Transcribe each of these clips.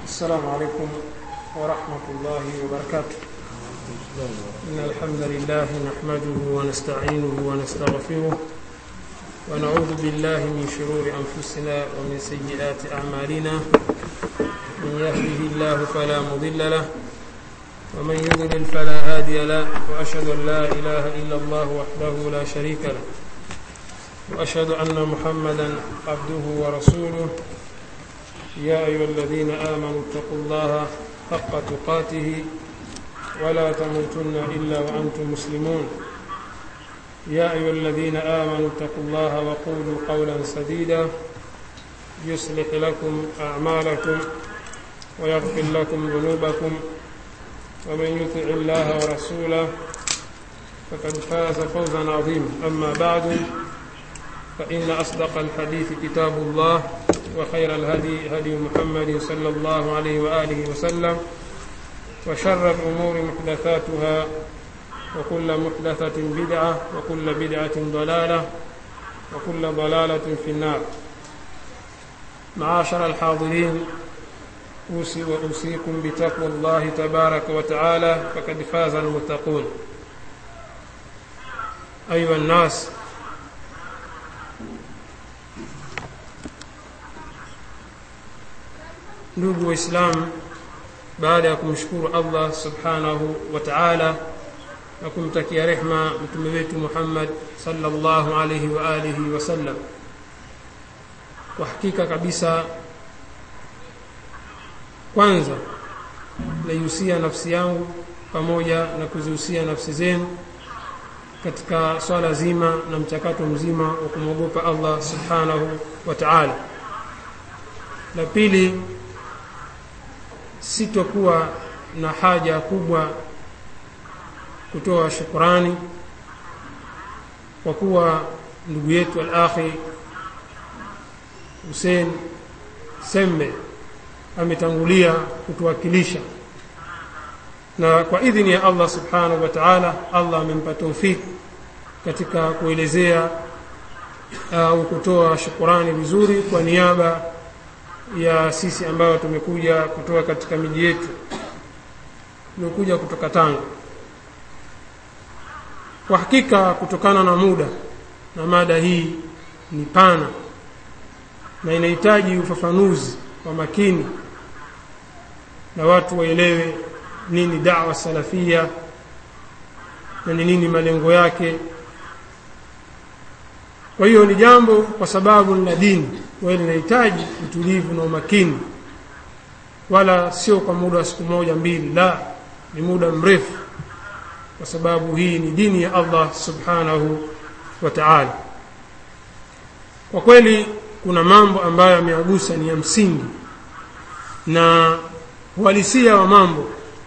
السلام عليكم ورحمة الله وبركاته إن الحمد لله نحمده ونستعينه ونستغفره ونعوذ بالله من شرور أنفسنا ومن سيئات أعمالنا من يهده الله فلا مضل له ومن يضلل فلا هادي له وأشهد أن لا إله إلا الله وحده لا شريك له وأشهد أن محمدا عبده ورسوله يا أيها الذين آمنوا اتقوا الله حق تقاته ولا تموتن إلا وأنتم مسلمون يا أيها الذين آمنوا اتقوا الله وقولوا قولا سديدا يصلح لكم أعمالكم ويغفر لكم ذنوبكم ومن يطع الله ورسوله فقد فاز فوزا عظيما أما بعد فإن أصدق الحديث كتاب الله وخير الهدي هدي محمد صلى الله عليه وآله وسلم وشر الأمور محدثاتها وكل محدثة بدعة وكل بدعة ضلالة وكل ضلالة في النار معاشر الحاضرين أوصي وأوصيكم بتقوى الله تبارك وتعالى فقد فاز المتقون أيها الناس ndugu waislamu baada ya kumshukuru allah subhanahu wa taala na kumtakia rehma mtume wetu muhammad salllahu alaihi wa alihi wasallam kwa hakika kabisa kwanza naihusia nafsi yangu pamoja na kuzihusia nafsi zenu katika swala zima na mchakato mzima wa kumwogopa allah subhanahu wa taala la pili sitokuwa na haja kubwa kutoa shukurani kwa kuwa ndugu yetu al-akhi Hussein Semme ametangulia kutuwakilisha na kwa idhini ya Allah subhanahu wa ta'ala Allah amempa taufiki katika kuelezea au uh, kutoa shukurani vizuri kwa niaba ya sisi ambayo tumekuja kutoka katika miji yetu tumekuja kutoka Tanga. Kwa hakika, kutokana na muda na mada hii ni pana na inahitaji ufafanuzi wa makini na watu waelewe nini da'wa salafia na ni nini malengo yake. Kwa hiyo ni jambo kwa sababu ni la dini kwa hiyo linahitaji utulivu na umakini wala sio kwa muda wa siku moja mbili la ni muda mrefu kwa sababu hii ni dini ya Allah subhanahu wa ta'ala kwa kweli kuna mambo ambayo ameagusa ni ya msingi na uhalisia wa mambo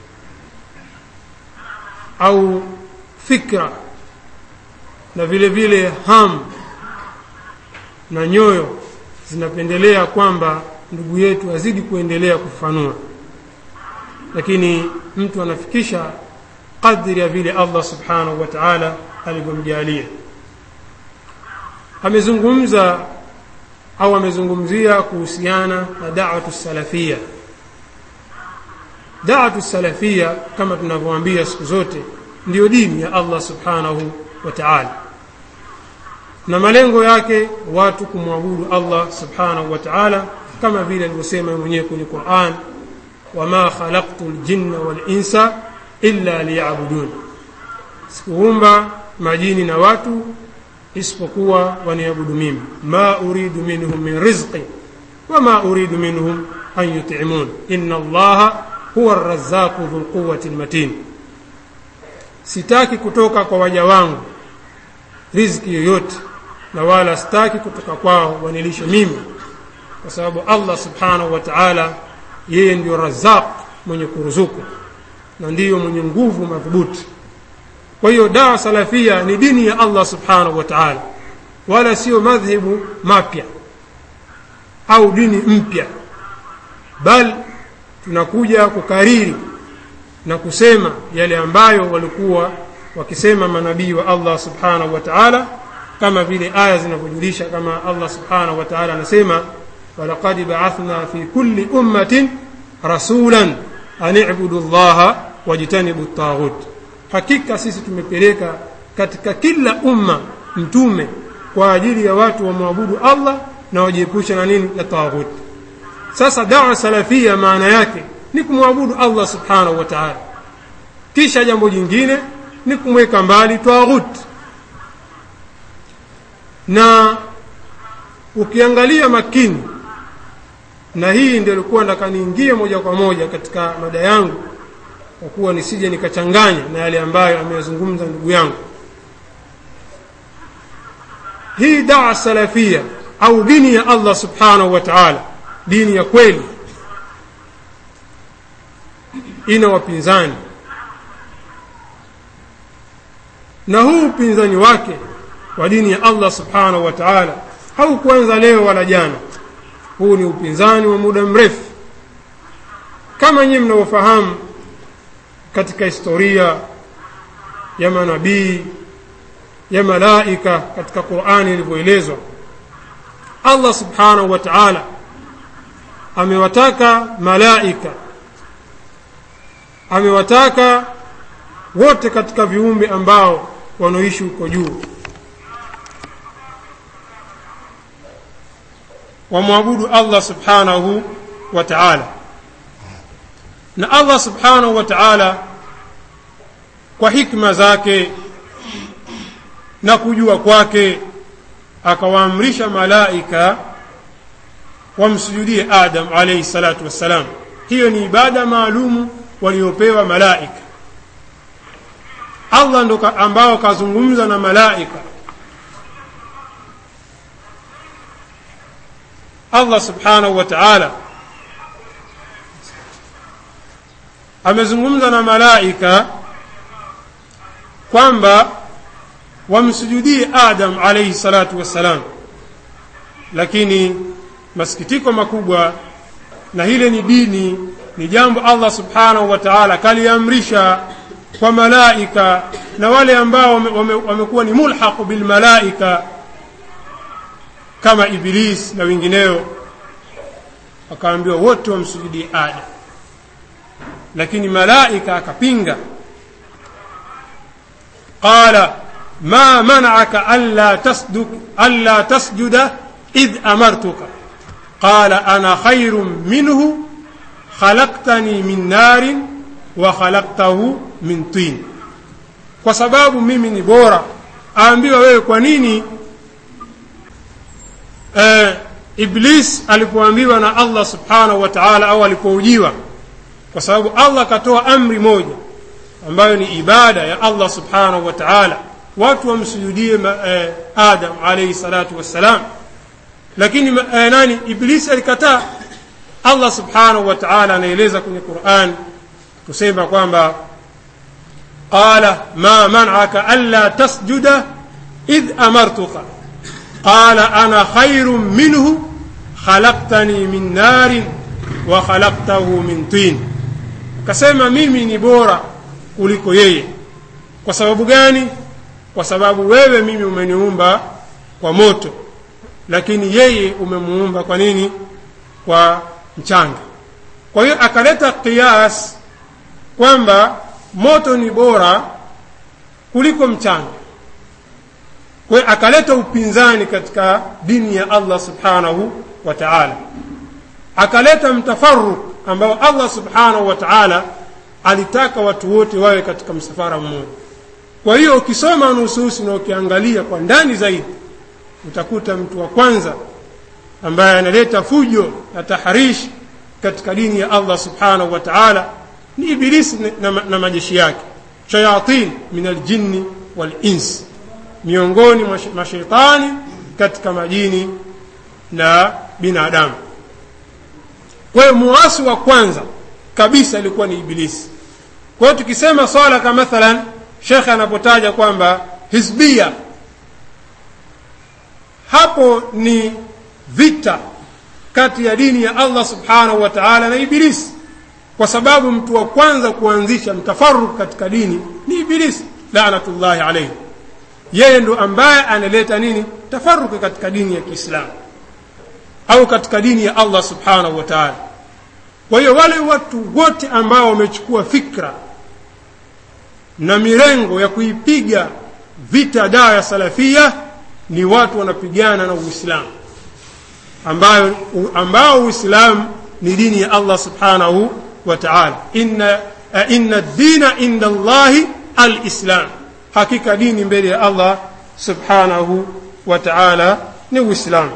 au fikra na vile vile hamu na nyoyo zinapendelea kwamba ndugu yetu azidi kuendelea kufanua lakini mtu anafikisha kadri ya vile Allah subhanahu wa ta'ala alivyomjalia amezungumza au amezungumzia kuhusiana na da'watu salafia da'watu salafia kama tunavyoambia siku zote ndiyo dini ya Allah subhanahu wa ta'ala na malengo yake watu kumwabudu Allah subhanahu wa ta'ala kama vile alivyosema mwenyewe kwenye Qur'an wama khalaqtul jinna wal insa illa liya'budun sikuumba majini na watu isipokuwa waniabudu mimi ma uridu minhum min rizqi wama uridu minhum an yut'imun inna allaha huwa ar-razzaqu dhul quwwati matin sitaki kutoka kwa waja wangu riziki yoyote na wala sitaki kutoka kwao wanilishe mimi kwa sababu Allah subhanahu wa ta'ala yeye ndio razaq mwenye kuruzuku na ndiyo mwenye nguvu madhubuti kwa hiyo dawa salafia ni dini ya Allah subhanahu wa ta'ala wala sio madhhabu mapya au dini mpya bal tunakuja kukariri na kusema yale ambayo walikuwa wakisema manabii wa Allah subhanahu wa ta'ala kama vile aya zinavyojulisha kama Allah subhanahu wa ta'ala anasema walaqad ba'athna fi kulli ummatin rasulan an ibudu llaha wajtanibu taghut hakika sisi tumepeleka katika kila umma mtume kwa ajili ya watu wamwabudu allah na wajiepusha na nini na taghut sasa dawa salafia maana yake ni kumwabudu allah subhanahu wa taala kisha jambo jingine ni kumweka mbali taghut na ukiangalia makini na hii ndio ilikuwa nataka niingie moja kwa moja katika mada yangu kwa kuwa nisije nikachanganya na yale ambayo ameyazungumza ndugu yangu hii dawa salafia au dini ya allah subhanahu wa taala dini ya kweli ina wapinzani na huu upinzani wake wa dini ya allah subhanahu wa taala haukuanza leo wala jana huu ni upinzani wa muda mrefu kama nyinyi mnavyofahamu katika historia ya manabii ya malaika katika qurani ilivyoelezwa allah subhanahu wa taala amewataka malaika amewataka wote katika viumbe ambao wanaoishi huko juu wamwabudu allah subhanahu wa taala na allah subhanahu wa taala kwa hikma zake na kujua kwake akawaamrisha malaika wamsujudie adam alaihi salatu wassalam hiyo ni ibada maalumu waliopewa malaika allah ndo ambao kazungumza na malaika allah subhanahu wa taala amezungumza na malaika kwamba wamsujudie adam alaihi salatu wassalam lakini masikitiko makubwa na hile ni dini ni jambo allah subhanahu wa taala kaliamrisha kwa malaika na wale ambao wamekuwa wame, wame ni mulhaqu bilmalaika kama iblis na wengineo akaambiwa wote wamsujudie adam lakini malaika akapinga qala ma manaka alla tasduk alla tasjuda idh amartuka qala ana khairun minhu khalaqtani min narin wa khalaqtahu min tin kwa sababu mimi ni bora aambiwa wewe kwa nini eh, iblis alipoambiwa na allah subhanahu wa taala au alipoujiwa kwa sababu allah akatoa amri moja ambayo ni ibada ya allah subhanahu wa taala watu wamsujudie eh, adam alaihi salatu wassalam lakini eh, nani iblis alikataa allah subhanahu wa taala anaeleza kwenye quran kusema kwamba qala ma manaka anla tasjuda idh amartuka qala ana khairun minhu khalaqtani min narin wa khalaqtahu min tin akasema mimi ni bora kuliko yeye kwa sababu gani kwa sababu wewe mimi umeniumba kwa moto lakini yeye umemuumba kwa nini kwa mchanga kwa hiyo akaleta qiyas kwamba moto ni bora kuliko mchanga kwa hiyo akaleta upinzani katika dini ya allah subhanahu wa taala akaleta mtafaruk ambao allah subhanahu wa taala alitaka watu wote wawe katika msafara mmoja kwa hiyo ukisoma nususi na ukiangalia kwa ndani zaidi utakuta mtu wa kwanza ambaye analeta fujo na taharishi katika dini ya allah subhanahu wa taala ni ibilisi na, na, na majeshi yake shayatin min aljinni walins miongoni mwa mashaitani katika majini na binadamu kwa hiyo muasi wa kwanza kabisa ilikuwa ni ibilisi kwa hiyo tukisema swala kama mathalan shekhe anapotaja kwamba hizbia hapo ni vita kati ya dini ya allah subhanahu wa taala na ibilisi kwa sababu mtu wa kwanza kuanzisha mtafaruk katika dini ni ibilisi lanatullahi alaihi yeye ndo ambaye analeta nini tafaruki katika dini ya kiislamu au katika dini ya allah subhanahu wa taala kwa hiyo wale watu wote ambao wamechukua fikra na mirengo ya kuipiga vita dawa ya salafia ni watu wanapigana na uislamu ambayo ambao uislamu ni dini ya allah subhanahu wa taala inna, uh, inna dina inda llahi alislam hakika dini mbele ya allah subhanahu wa taala ni uislamu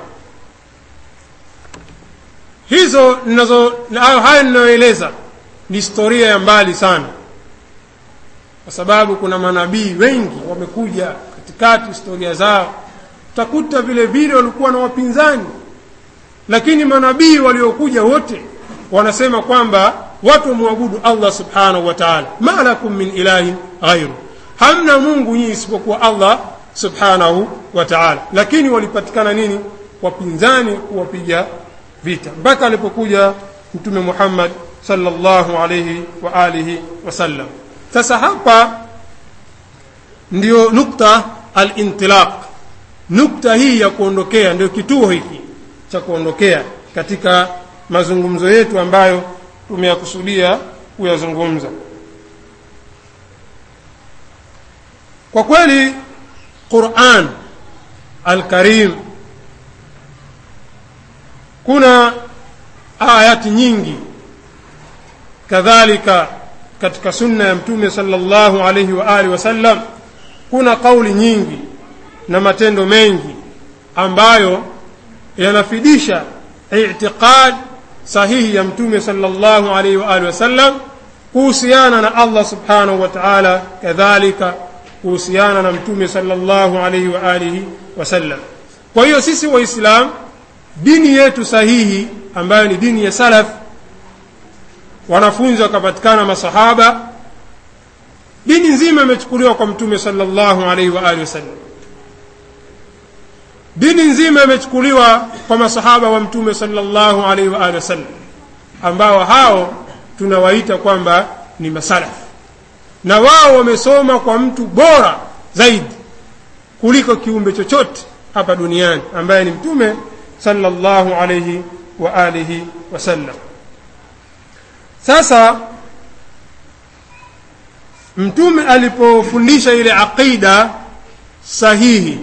hizo ninazo haya ninayoeleza ni historia ya mbali sana kwa sababu kuna manabii wengi wamekuja katikati historia zao utakuta vile vile walikuwa na wapinzani lakini manabii waliokuja wote wanasema kwamba watu wamwabudu allah subhanahu wa taala ma lakum min ilahin ghairu hamna mungu nyinyi isipokuwa allah subhanahu wa taala lakini walipatikana nini wapinzani kuwapiga vita mpaka alipokuja mtume muhammad sallallahu alayhi wa alihi wasallam sasa hapa ndio nukta alintilaq nukta hii ya kuondokea ndio kituo hiki cha kuondokea katika mazungumzo yetu ambayo tumeyakusudia kuyazungumza kwa kweli quran alkarim kuna ayati nyingi kadhalika katika sunna ya mtume sallallahu alaihi wa alihi wasallam kuna kauli nyingi na matendo mengi ambayo yanafidisha itiqad sahihi ya mtume sallallahu alaihi wa alihi wasallam kuhusiana na Allah subhanahu wa ta'ala kadhalika kuhusiana na mtume sallallahu alaihi wa alihi wasallam kwa hiyo sisi waislamu dini yetu sahihi ambayo ni dini ya salaf wanafunzi wakapatikana masahaba dini nzima imechukuliwa kwa mtume sallallahu alaihi wa alihi wasallam dini nzima imechukuliwa kwa masahaba wa mtume sallallahu alaihi wa alihi wasallam ambao hao tunawaita kwamba ni masalaf na wao wamesoma kwa mtu bora zaidi kuliko kiumbe chochote hapa duniani ambaye ni mtume sallallahu alaihi wa alihi wasallam sasa mtume alipofundisha ile aqida sahihi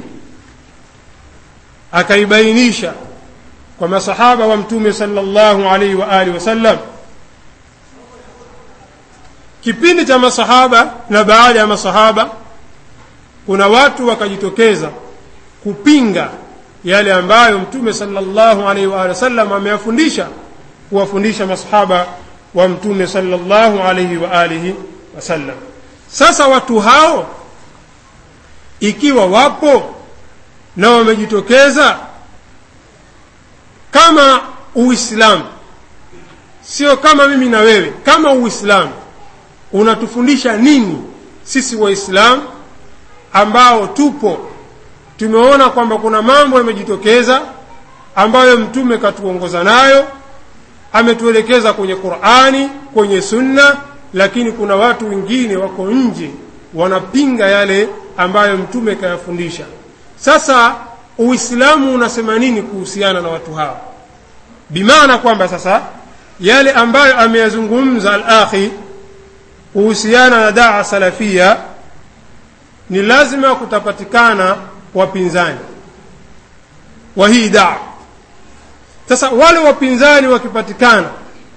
akaibainisha kwa masahaba wa mtume sallallahu alaihi wa alihi wasallam kipindi cha masahaba na baada ya masahaba kuna watu wakajitokeza kupinga yale ambayo mtume sallallahu alaihi wa alihi wasallam ameyafundisha kuwafundisha masahaba wa mtume sallallahu alaihi wa alihi wasallam sasa watu hao ikiwa wapo na wamejitokeza kama uislamu sio kama mimi na wewe kama uislamu unatufundisha nini sisi waislamu ambao tupo tumeona kwamba kuna mambo yamejitokeza ambayo mtume katuongoza nayo ametuelekeza kwenye qurani kwenye sunna lakini kuna watu wengine wako nje wanapinga yale ambayo mtume kayafundisha sasa uislamu unasema nini kuhusiana na watu hawa bimaana kwamba sasa yale ambayo ameyazungumza alakhi kuhusiana na daa salafia ni lazima kutapatikana wapinzani wa hii daa sasa wale wapinzani wakipatikana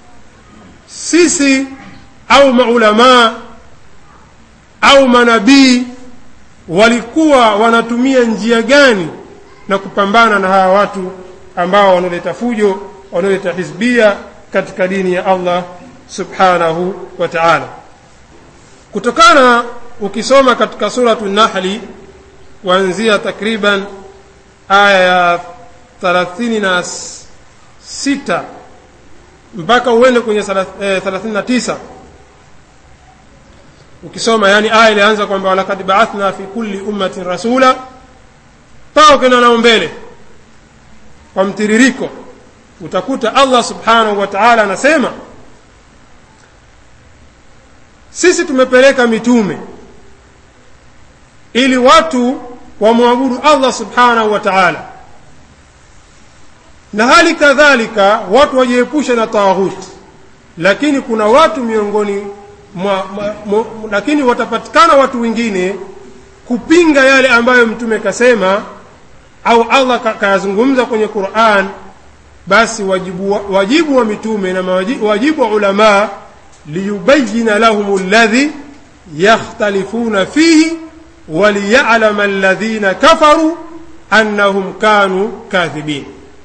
sisi au maulamaa au manabii walikuwa wanatumia njia gani na kupambana na hawa watu ambao wanaoleta fujo wanaoleta hizbia katika dini ya allah subhanahu wa taala kutokana ukisoma katika suratu nahli kuanzia takriban aya ya thalathini na sita mpaka uende kwenye thelathini na tisa ukisoma yani aya ilianza kwamba walakad baathna fi kulli ummatin rasula mpaka ukenda nao mbele kwa mtiririko utakuta allah subhanahu wa taala anasema sisi tumepeleka mitume ili watu wamwabudu allah subhanahu wa taala na hali kadhalika watu wajiepushe na taghuti lakini kuna watu miongoni mwa, mwa, mwa, lakini watapatikana watu wengine kupinga yale ambayo mtume kasema au allah kayazungumza kwenye quran basi wajibu wa, wajibu wa mitume na wajibu wa ulamaa liyubayina lahum ladhi yakhtalifuna fihi waliyalama alladhina kafaru annahum kanu kadhibin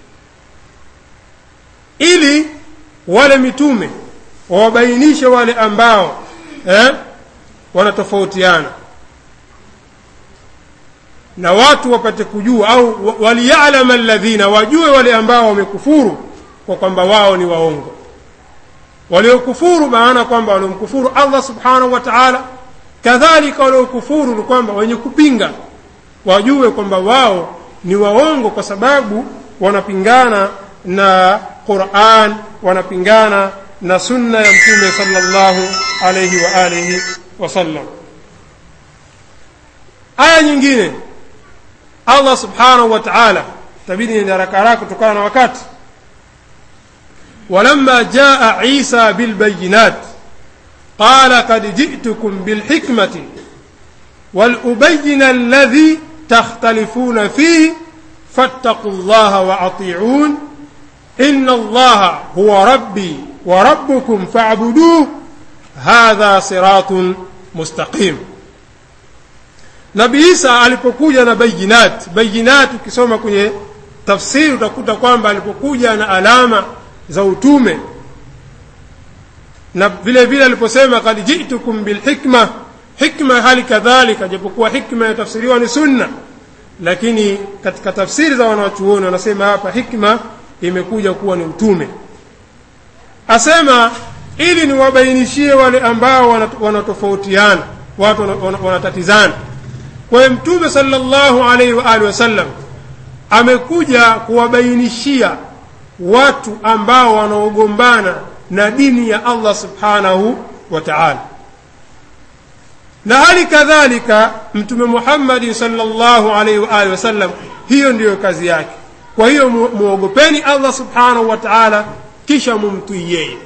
ili wale mitume wawabainishe wale ambao eh, wanatofautiana na watu wapate kujua au waliyalama alladhina wajue wale ambao wamekufuru kwa kwamba wao ni waongo waliokufuru maana kwamba waliomkufuru allah subhanahu wa taala kadhalika waliokufuru ni kwamba wenye kupinga wajue kwamba wao ni waongo kwa sababu wanapingana na quran wanapingana na sunna ya mtume sallallahu alayhi wa alihi wasallam aya nyingine allah subhanahu wa taala tabidi ni haraka haraka kutokana na wakati ولما جاء عيسى بالبينات قال قد جئتكم بالحكمة ولأبين الذي تختلفون فيه فاتقوا الله وأطيعون إن الله هو ربي وربكم فاعبدوه hadha siratun mustaqim nabii isa alipokuja na bayinat bayinat ukisoma kwenye tafsiri utakuta kwamba alipokuja na alama za utume na vile vile aliposema kad jitukum bilhikma hikma hali kadhalika japokuwa hikma inatafsiriwa ni sunna lakini katika tafsiri za wanawachuoni wanasema hapa hikma imekuja kuwa ni utume asema ili niwabainishie wale ambao wanatofautiana watu wanatatizana kwa hiyo mtume sallallahu alaihi wa alihi wasallam amekuja kuwabainishia watu ambao wanaogombana na dini ya allah subhanahu wa taala na hali kadhalika mtume muhammadi sallallahu alaihi wa alihi wasallam hiyo ndiyo kazi yake kwa hiyo muogopeni allah subhanahu wa taala kisha mumtii yeye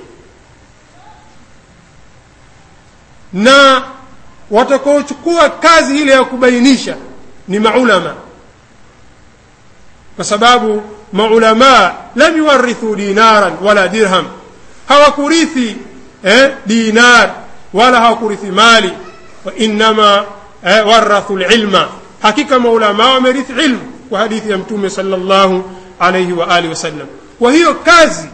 na watakaochukua kazi ile ya kubainisha ni maulama kwa sababu maulamaa lam yuwarithu dinaran wala dirham hawakurithi eh, dinar wala hawakurithi mali wainama eh, warathu lilma hakika maulamaa wamerithi ilmu kwa hadithi ya mtume sala llahu alaihi wa alihi wasallam kwa hiyo kazi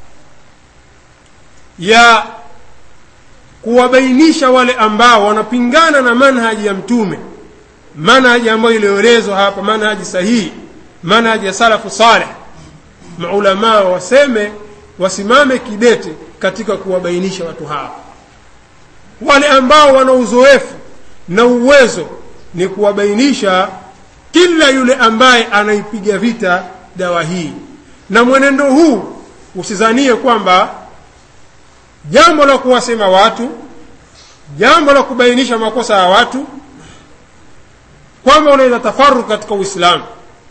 ya kuwabainisha wale ambao wanapingana na manhaji ya mtume manhaji ambayo iliyoelezwa hapa manhaji sahihi manhaji ya salafu saleh maulamaa waseme wasimame kidete katika kuwabainisha watu hawa wale ambao wana uzoefu na uwezo ni kuwabainisha kila yule ambaye anaipiga vita dawa hii na mwenendo huu usizanie kwamba jambo la kuwasema watu jambo la kubainisha makosa ya watu kwamba unaweza tafaruku katika uislamu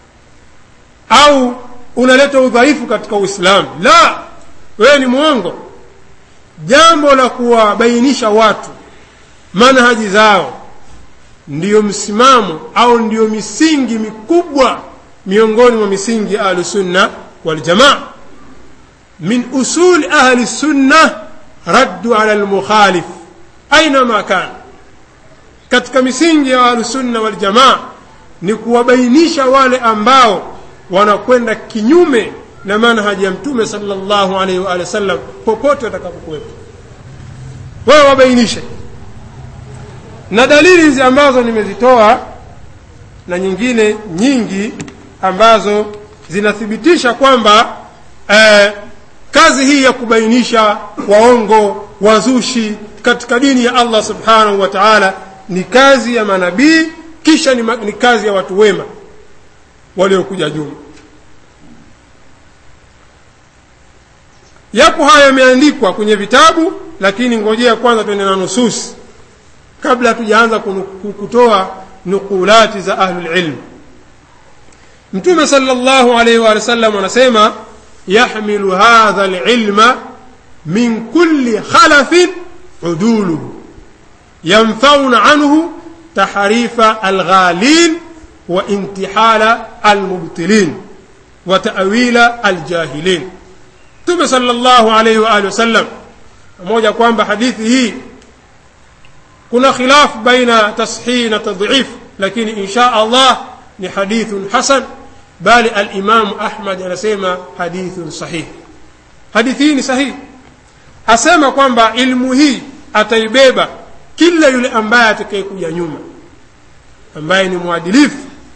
au unaleta udhaifu katika uislamu la wewe ni mwongo jambo la kuwabainisha watu manhaji zao ndiyo msimamo au ndiyo misingi mikubwa miongoni mwa misingi ya ahlusunna waljamaa min usuli ahli sunna raddu ala lmukhalif ainama kana katika misingi ya ahlusunna waljamaa ni kuwabainisha wale ambao wanakwenda kinyume na manhaji ya mtume salllahu alaihi waalihi wasallam popote watakapokuwepo wewe wabainishe na dalili hizi ambazo nimezitoa na nyingine nyingi ambazo zinathibitisha kwamba eh, kazi hii ya kubainisha waongo wazushi katika dini ya allah subhanahu wa taala ni kazi ya manabii kisha ni, ni kazi ya watu wema waliokuja juma yapo haya yameandikwa kwenye vitabu lakini ngojea kwanza tuende na nususi kabla hatujaanza kutoa nukulati za ahlulilm mtume sala llahu alaihi waali wasallam anasema yahmilu hadha lilma min kulli khalafin uduluhu yanfauna anhu tahrifa alghalin wa intihala almubtilin wa ta'wila aljahilin Mtume sallallahu alayhi wa alihi wasallam pamoja kwamba hadithi hii kuna khilaf baina tashih na tadhif lakini insha Allah ni hadithun hasan bali al-Imam Ahmad anasema hadithun sahih hadithi hii ni sahihi asema kwamba ilmu hii ataibeba kila yule ambaye atakayekuja nyuma ambaye ni mwadilifu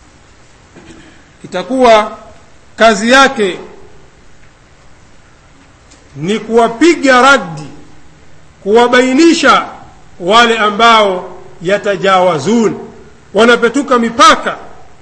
itakuwa kazi yake ni kuwapiga raddi kuwabainisha wale ambao yatajawazun wanapetuka mipaka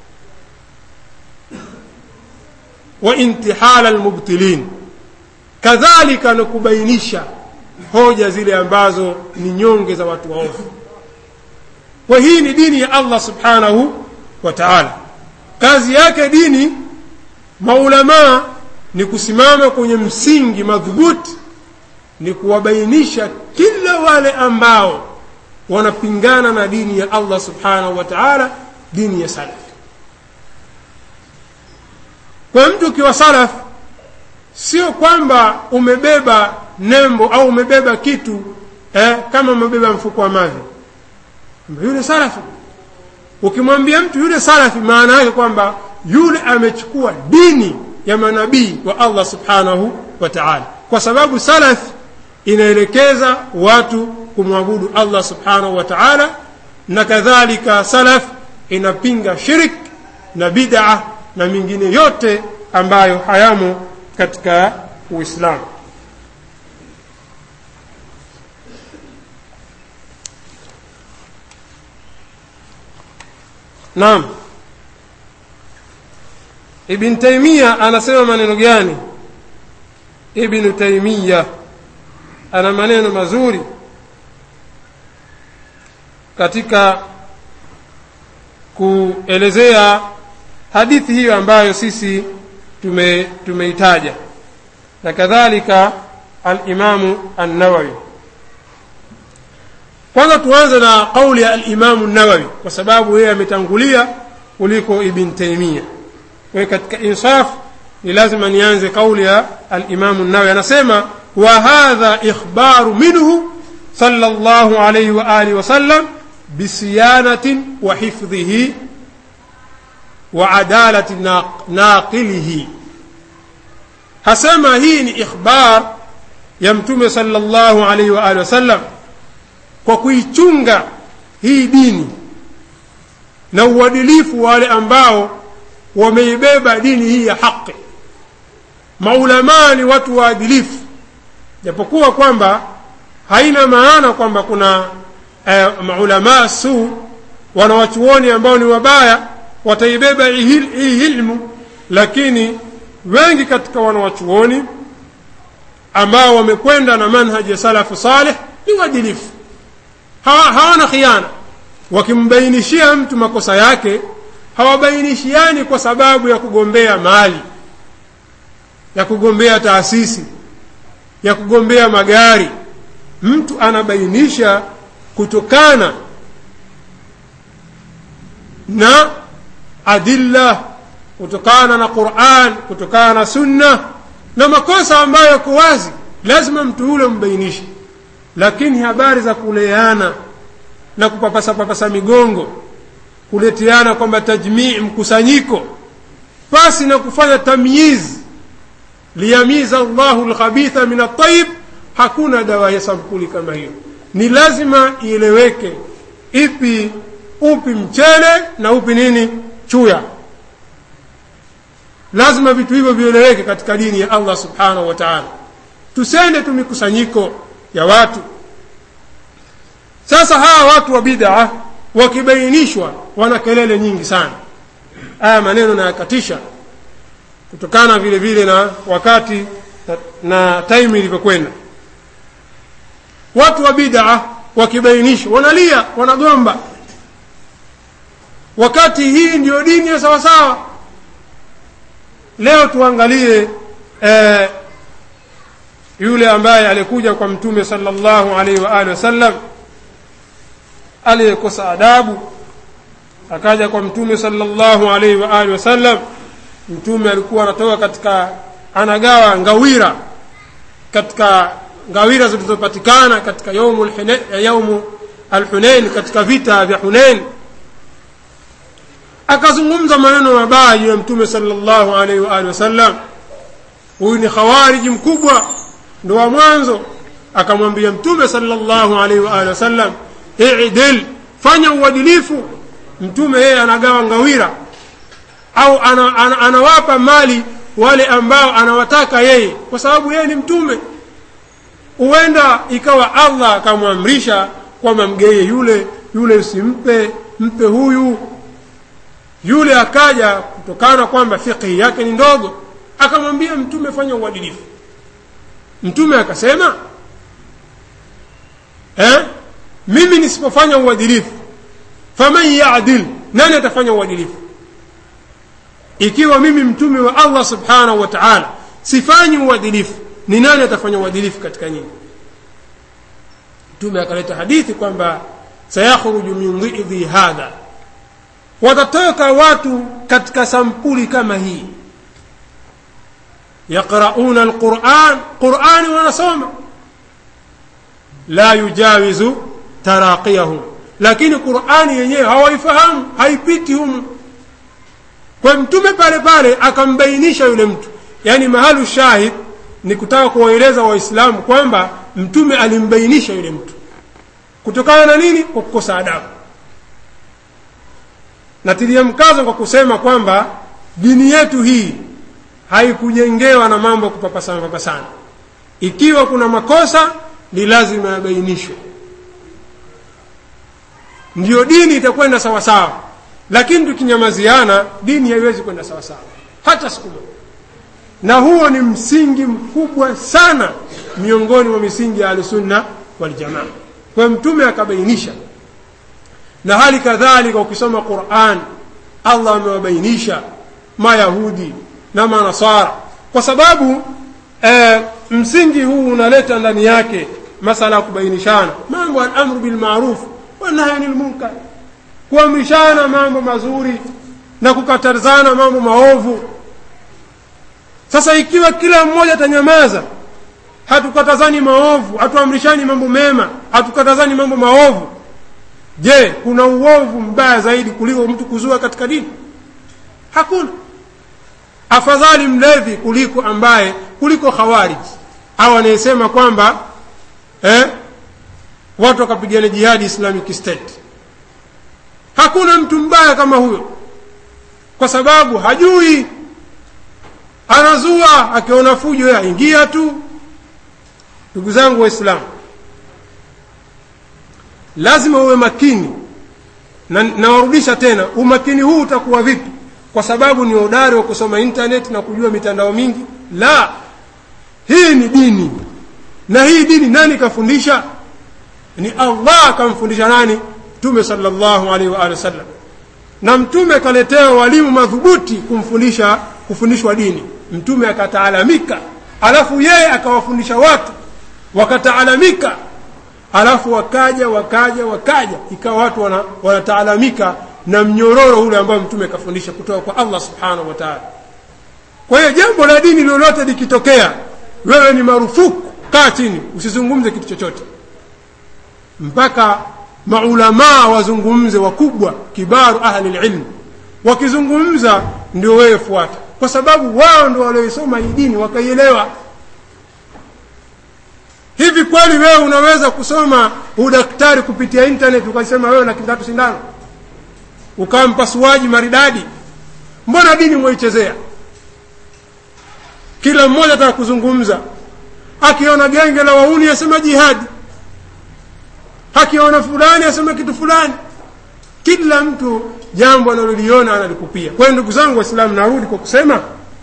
wa intihala almubtilin kadhalika na kubainisha hoja zile ambazo ni nyonge za watu waovu kwa hii ni dini ya Allah subhanahu wa ta'ala kazi yake dini maulamaa ni kusimama kwenye msingi madhubuti ni kuwabainisha kila wale ambao wanapingana na dini ya Allah subhanahu wa ta'ala dini ya salaf kwa mtu ukiwa salaf sio kwamba umebeba nembo au umebeba kitu eh, kama umebeba mfuko wa mavi yule salafi ukimwambia mtu yule salafi maana yake kwamba yule amechukua dini ya manabii wa Allah subhanahu wa ta'ala kwa sababu salaf inaelekeza watu kumwabudu Allah subhanahu wa ta'ala na kadhalika salaf inapinga shirik na bid'a na mingine yote ambayo hayamo katika Uislamu Naam Ibn Taymiyyah anasema maneno gani Ibn Taymiyyah ana maneno mazuri katika kuelezea hadithi hiyo ambayo sisi tume tumeitaja na kadhalika al-Imamu an-Nawawi kwanza tuanze na kauli ya al-Imamu an-Nawawi kwa sababu yeye ametangulia kuliko Ibn Taymiyyah kwa katika insaf ni lazima nianze kauli ya al-Imamu an-Nawawi anasema wa hadha ikhbaru minhu sallallahu alayhi wa alihi wa sallam bisiyanatin wa hifdhihi wa adalati naqilihi hasema hii ni ikhbar ya mtume sallallahu alaihi wa alihi wasallam kwa kuichunga hii dini na uadilifu wale ambao wameibeba dini hii ya haki maulamaa ni watu waadilifu japokuwa kwamba haina maana kwamba kuna eh, maulamaa su wanawachuoni ambao ni wabaya wataibeba hii ilmu lakini wengi katika wanawachuoni ambao wamekwenda na manhaji ya salafu saleh ni uadilifu hawana khiana wakimbainishia mtu makosa yake hawabainishiani kwa sababu ya kugombea mali ya kugombea taasisi ya kugombea magari mtu anabainisha kutokana na adilla kutokana na Qur'an kutokana na sunna na makosa ambayo yako wazi lazima mtu yule mbainishe lakini habari za kuleana na kupapasa papasa migongo kuletiana kwamba tajmii mkusanyiko pasi na kufanya tamyiz liyamiza Allahu alkhabitha min at-tayyib hakuna dawa ya sampuli kama hiyo ni lazima ieleweke ipi upi mchele na upi nini chuya lazima vitu hivyo vieleweke katika dini ya Allah subhanahu wa ta'ala tusende tu mikusanyiko ya watu sasa hawa watu wa bid'a wakibainishwa wana kelele nyingi sana haya maneno nayakatisha kutokana vile vile na wakati na, na time ilivyokwenda watu wa bid'a wakibainishwa wanalia wanagomba wakati hii ndiyo dini ya sawa sawa leo tuangalie eh, yule ambaye alikuja kwa mtume sallallahu alaihi wa alihi wasallam aliyekosa adabu akaja kwa mtume sallallahu alaihi wa alihi wasallam mtume alikuwa anatoka katika anagawa ngawira katika ngawira zilizopatikana katika yaumu yaumu alhunain katika vita vya hunain akazungumza maneno mabaya juu ya mtume sallallahu alaihi wa alihi wasallam huyu ni khawariji mkubwa ndo wa mwanzo akamwambia mtume sallallahu alaihi wa alihi wasallam idil fanya uadilifu mtume yeye anagawa ngawira au ana, ana, anawapa mali wale ambao anawataka yeye kwa sababu yeye ni mtume huenda ikawa allah akamwamrisha kwamba mgeye yule yule usimpe mpe huyu yule akaja kutokana kwamba fiqhi yake ni ndogo akamwambia mtume fanya uadilifu mtume akasema eh? mimi nisipofanya uadilifu faman yadil nani atafanya uadilifu ikiwa mimi mtume wa allah subhanahu wa taala sifanyi uadilifu ni nani atafanya uadilifu katika nyinyi mtume akaleta hadithi kwamba sayakhruju min dhidhi hadha watatoka watu katika sampuli kama hii yaqrauna alquran qurani wanasoma la yujawizu taraqiyahum lakini qurani yenyewe hawaifahamu haipiti humu kwa mtume pale pale akambainisha yule mtu yaani mahalu shahid ni kutaka kuwaeleza waislamu kwamba mtume alimbainisha yule mtu kutokana na nini kwa kukosa adabu natilia mkazo kwa kusema kwamba dini yetu hii haikujengewa na mambo ya kupapasana papasana ikiwa kuna makosa ni lazima yabainishwe ndiyo dini itakwenda sawasawa lakini tukinyamaziana dini haiwezi kwenda sawasawa hata siku moja na huo ni msingi mkubwa sana miongoni mwa misingi ya ahlusunna waljamaa kwa mtume akabainisha na hali kadhalika ukisoma quran allah amewabainisha mayahudi na manasara kwa sababu e, msingi huu unaleta ndani yake masala ya kubainishana mambo alamru bilmaruf wanahyi ani lmunkar kuamrishana mambo mazuri na kukatazana mambo maovu sasa ikiwa kila mmoja atanyamaza hatukatazani maovu hatuamrishani mambo mema hatukatazani mambo maovu je kuna uovu mbaya zaidi kuliko mtu kuzua katika dini hakuna afadhali mlevi kuliko ambaye kuliko khawariji au anayesema kwamba eh, watu wakapigana jihadi islamic state hakuna mtu mbaya kama huyo kwa sababu hajui anazua akiona fujo ya ingia tu ndugu zangu waislamu lazima uwe makini na nawarudisha tena umakini huu utakuwa vipi kwa sababu ni hodari wa kusoma internet na kujua mitandao mingi la hii ni dini na hii dini nani kafundisha ni allah akamfundisha nani mtume salllahu alaihi wa alihi wasallam na mtume akaletewa walimu madhubuti kumfundisha kufundishwa dini mtume akataalamika alafu yeye akawafundisha watu wakataalamika alafu wakaja wakaja wakaja ikawa watu wana, wanataalamika na mnyororo ule ambao mtume akafundisha kutoka kwa allah subhanahu wa taala kwa hiyo jambo la dini lolote likitokea wewe ni marufuku kaa chini usizungumze kitu chochote mpaka maulamaa wazungumze wakubwa kibaru ahli lilmi wakizungumza ndio wewe fuata kwa sababu wao ndio walioisoma hii dini wakaielewa hivi kweli wewe unaweza kusoma udaktari kupitia internet ukasema wewe na kitatu sindano ukawa mpasuaji maridadi mbona dini mwaichezea kila mmoja ataka kuzungumza akiona genge la wauni asema jihadi akiona fulani asema kitu fulani kila mtu jambo analoliona analikupia kwa hiyo ndugu zangu waislamu narudi kwa kusema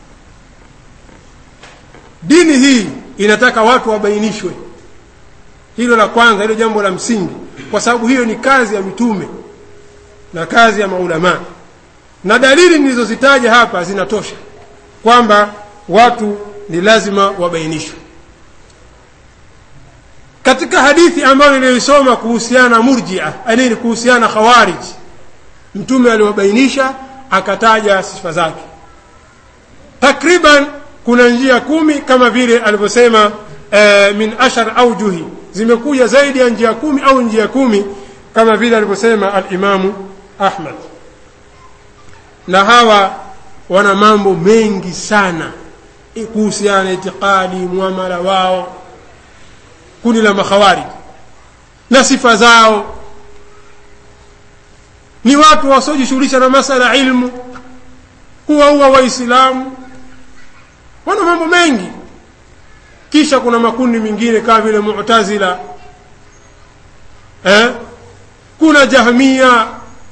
dini hii inataka watu wabainishwe hilo la kwanza hilo jambo la msingi kwa sababu hiyo ni kazi ya mitume na kazi ya maulamaa na dalili nilizozitaja hapa zinatosha kwamba watu ni lazima wabainishwe katika hadithi ambayo niliyoisoma kuhusiana na murjia anini kuhusiana na khawarij mtume aliwabainisha akataja sifa zake takriban kuna njia kumi kama vile alivyosema eh, min ashar aujuhi zimekuja zaidi ya njia kumi au njia kumi kama vile alivyosema alimamu ahmad na hawa wana mambo mengi sana kuhusiana na itikadi muamala wao kundi la makhawarij na sifa zao ni watu wasiojishughulisha na masala ya ilmu huwa huwa waislamu wana mambo mengi kisha kuna makundi mengine kama vile mu'tazila eh? kuna jahmia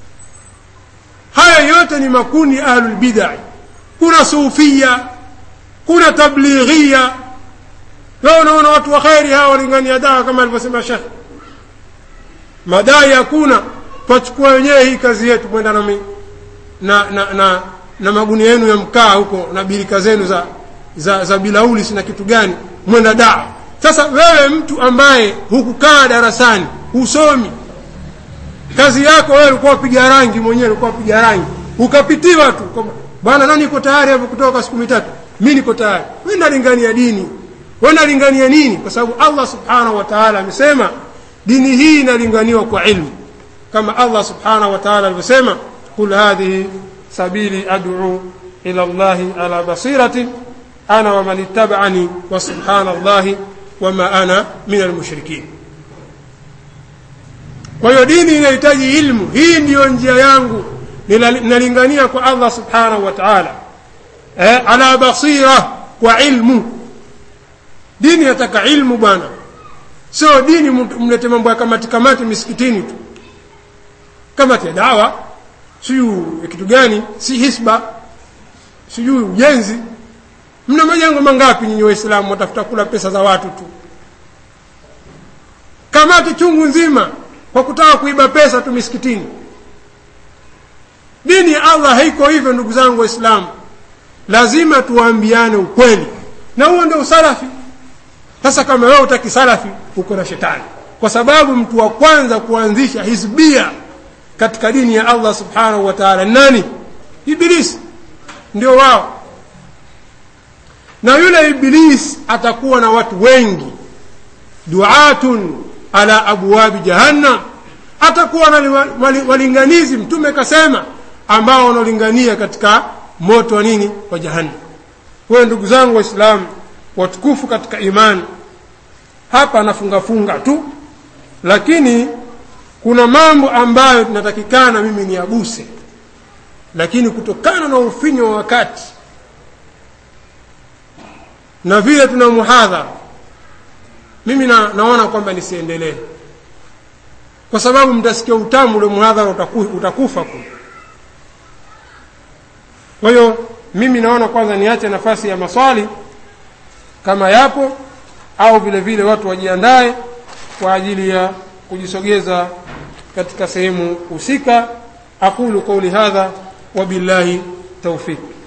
haya yote ni makundi ahlul bid'ah kuna sufia kuna tablighia leo unaona watu wa kheri hawa walingania dawa kama alivyosema shekh madai hakuna twachukua wenyewe hii kazi yetu kwenda na, na, na, na, na magunia yenu ya mkaa huko na birika zenu za, za, za bilauli sina kitu gani mwenda dawa sasa wewe mtu ambaye hukukaa darasani husomi kazi yako wewe ulikuwa piga rangi mwenyewe ulikuwa piga rangi ukapitiwa tu bwana nani iko tayari hapo kutoka siku mitatu mi niko tayari we nalingania dini we nalingania nini kwa sababu allah subhanahu wa taala amesema dini hii inalinganiwa kwa ilmu kama allah subhanahu wa taala alivyosema qul hadhihi sabili ad'u ila llahi ala basiratin ana waman ittaba'ani wa subhana llahi wama ana min almushrikin kwa hiyo dini inahitaji ilmu hii ndiyo njia yangu nalingania kwa allah subhanahu wa taala eh, ala basira kwa ilmu dini yataka ilmu bwana sio dini mlete mambo ya kamati kamati misikitini tu kamati ya dawa siyu ya kitu gani si hisba sijui ujenzi mna majengo mangapi nyinyi waislamu watafuta kula pesa za watu tu kamati chungu nzima kwa kutaka kuiba pesa tu misikitini dini ya allah haiko hivyo ndugu zangu waislamu lazima tuwaambiane ukweli na huo ndio usalafi sasa kama wewe utaki salafi uko na shetani kwa sababu mtu wa kwanza kuanzisha hizbia katika dini ya allah subhanahu wa taala nani ibilisi ndio wao na yule iblis atakuwa na watu wengi duatun ala abwabi jahannam atakuwa na walinganizi mtume kasema ambao wanaolingania katika moto wa nini wa jahannam kwayo ndugu zangu waislamu watukufu katika imani hapa nafungafunga tu lakini kuna mambo ambayo tunatakikana mimi niaguse lakini kutokana na ufinyo wa wakati na vile tuna muhadhara mimi na, naona kwamba nisiendelee kwa sababu mtasikia utamu ule muhadhara utaku, utakufa kule kwa hiyo mimi naona kwanza niache nafasi ya maswali kama yapo au vile vile watu wajiandae kwa ajili ya kujisogeza katika sehemu husika aqulu qawli hadha wabillahi tawfiq